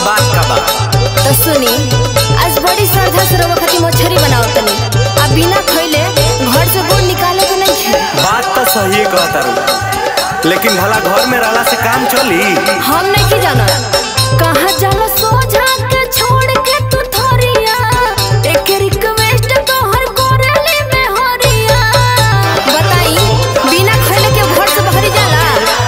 बात का बा तो सुनी आज बड़ी श्रद्धा से रवा खातिर मछरी बनाओ तनी आ बिना खइले घर से गोड़ निकाले के नहीं खे बात तो सही कहता रू लेकिन भला घर में रहला से काम चली हम नहीं की जाना कहाँ जाला सोझा के छोड़ के तू थोरिया एक रिक्वेस्ट तो हर कोरेली में हरिया बताई बिना खइले के घर से बाहरी जाला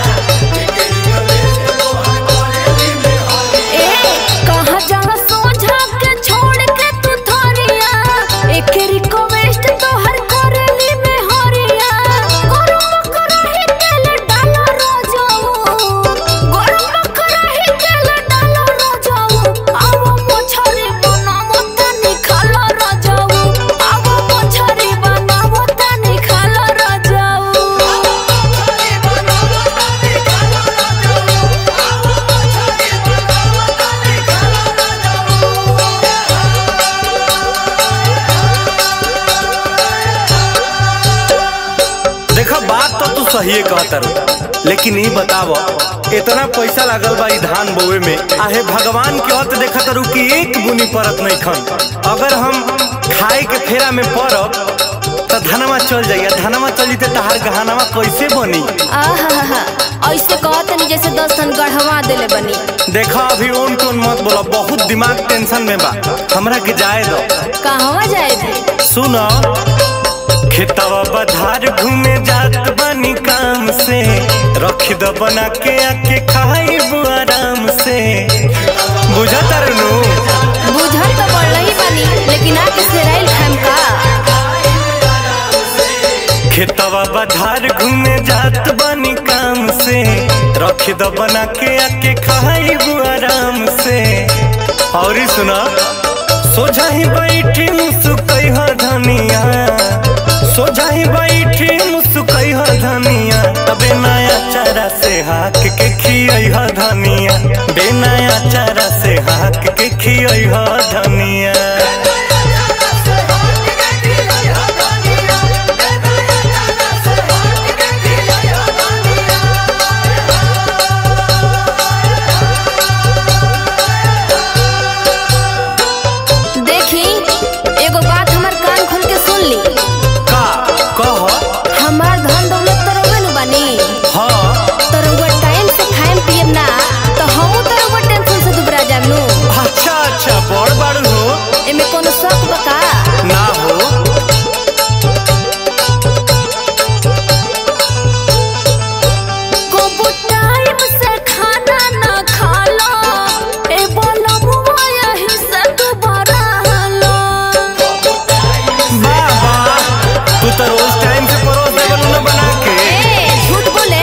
ए कहाँ जाला सोझा के छोड़ के तू थोरिया एक रिक्वेस्ट तो हर कोरेली में हरिया गरम कराही तेल डालो रोजाऊ गरम कराही तेल डालो रोजाऊ आवो मछरी बनावो तनी खालो रोजाऊ आवो मछरी बनावो तनी खालो रोजाऊ देखो बात तो तू सही कहता रू लेकिन ये बताव इतना पैसा लागल बा ई धान बोवे में आहे भगवान के हत देखत रू कि एक बुनी परत नहीं खन अगर हम खाए के फेरा में पड़ब तो धनवा चल जाइए धनवा चल जीते तहार गहनवा कैसे बनी आहा ऐसे कहतनी जैसे दस टन गढ़वा देले बनी देखा अभी उन टोन मत बोला बहुत दिमाग टेंशन में बा हमरा के जाए दो कहवा जाए थे सुनो खेतवा बधार घूमे जात बनी काम से रख दो बना के आके खाइबू आराम से बुझत नु बुझल तो पड़ल ही बनी लेकिन आके सेराइल खाम का खेतवा बधार घूमे जात बनी काम से रख दो बना के आके खाइबू आराम से और ई सुना सोझा ही बैठी मुसुकई ह धनिया सोझा ही बैठी मुसुकई ह धनिया तबे नया चारा से हाक के खियई ह धनिया बे नया चारा से हाक के खियई ह धनिया देखी एगो बात हमार कान खोल के सुन ली का कह हमार धन दौलत तो रउवे नु बनी हाँ तो रउवा टाइम से खाएम पियम ना तो हमहू तो रउवा टेंशन से दुबरा जाम नु अच्छा अच्छा बड़ बाड़ू हो एमे कोनो शक बका ना हो को टाइम से खाना ना खालो ए बोलो मुआ यही से दुबारा हलो वाह वाह तू तो रोज टाइम से परोस देवल न बना के ए झूठ बोले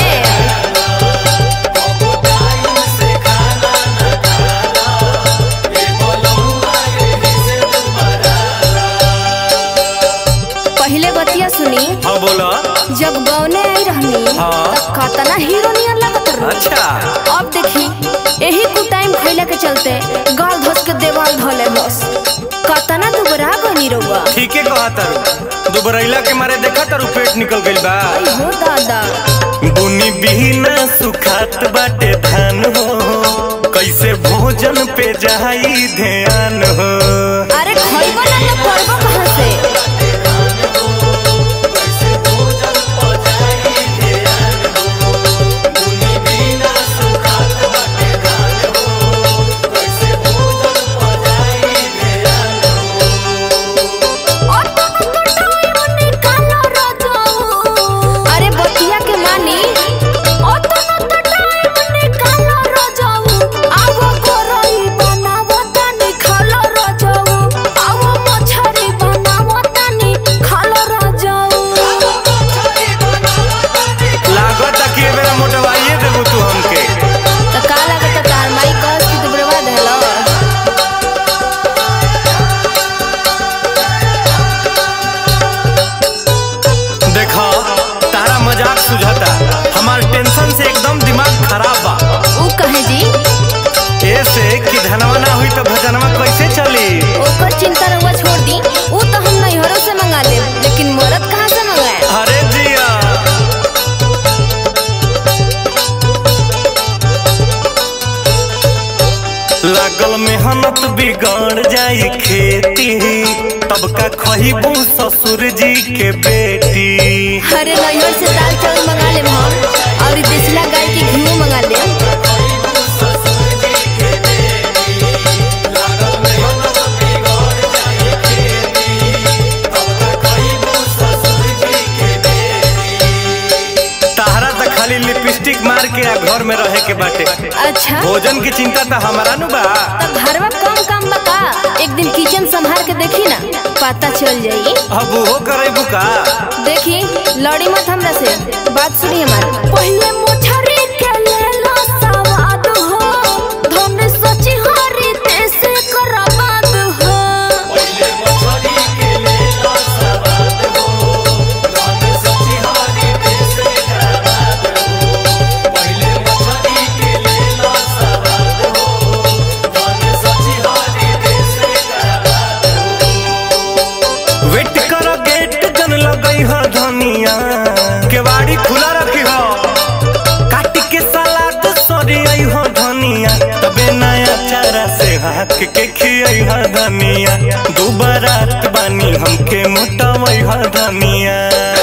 पहले बतिया सुनी हाँ बोला जब गौने आई रहनी हाँ। तब कतना हीरो नियर लगत रहो अच्छा अब देखी यही कुछ टाइम खैला के चलते गाल धस के देवाल धले बस कतना दुबरा गनी रहुआ ठीके कहा तारू दुबरैला के मारे देखा तारू पेट निकल गइल बा आई हो दादा बुनी बिना सुखात बाटे धान हो कैसे भोजन पे जाई ध्यान हो अरे खइबो ना तो पड़बो कहाँ से अरे बतिया के मानी आवो करई बनावो तनी खालो मेहनत बिगड़ जाई खेती तब का खहीबू ससुर जी के बेटी अरे नैहर से दाल चावल मंगा ले हम और देसला गाय के घी मंगा ले ताहरा तो खाली लिपस्टिक मार के आ घर में रहे के बाटे अच्छा भोजन की चिंता तो हमारा नु बा तब घरवा कम काम बका एक दिन किचन संभाल के देखी ना पता चल जाई अब वो करे का देखी लड़ी मत हमरा से बात सुनी हमारी पहले मोछरी के ले लो सवाद हो धन सची हरी देश करबाद हो वेट कर गेट जन लगई हो धनिया केवाड़ी खुला रखी हो काट के सलाद सरी आई हो धनिया तबे नया चारा से हाथ के खियाई हो धनिया दू बारात बानी हमके मोटावई हो धनिया